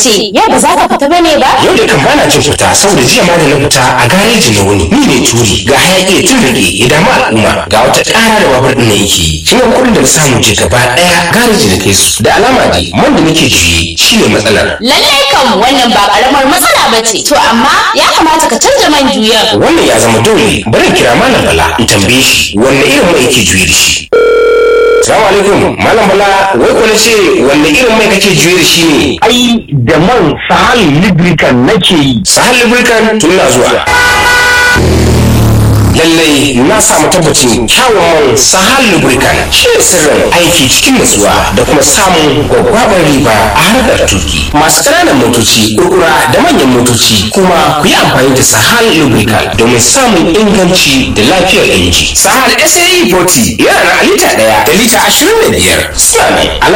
ce yau ba za ka fita bane ba yau da kan bana jin fita saboda jiya ma da na fita a gareji na wuni ni ne turi ga hayaki ya tun rage ya damu al'umma ga wata ƙara da babur ɗin na yake yi shi ne kuɗin da na samu je gaba ɗaya gareji na kai su da alama dai man da nake juye shi ne matsalar lallai kan wannan ba karamar matsala ba ce to amma ya kamata ka canza man juyan wannan ya zama dole bari in kira malam bala in tambaye shi wanne irin mai yake juye da shi Salamu alaikum malam bala wai ko na ce wanne irin mai kake juye da shi ne ai da man sahal lubricant nake yi sahal lubricant tun na zuwa lallai na samu tabbacin kyawun man sahal lubricant shi ne sirrin aiki cikin nutsuwa da kuma samun gwaggwabar riba a harkar tuki masu ƙananan motoci kurkura da manyan motoci kuma ku yi amfani da sahal lubricant domin samun inganci da lafiyar inji sahal sae 40 yana na lita ɗaya da lita ashirin da biyar suna ne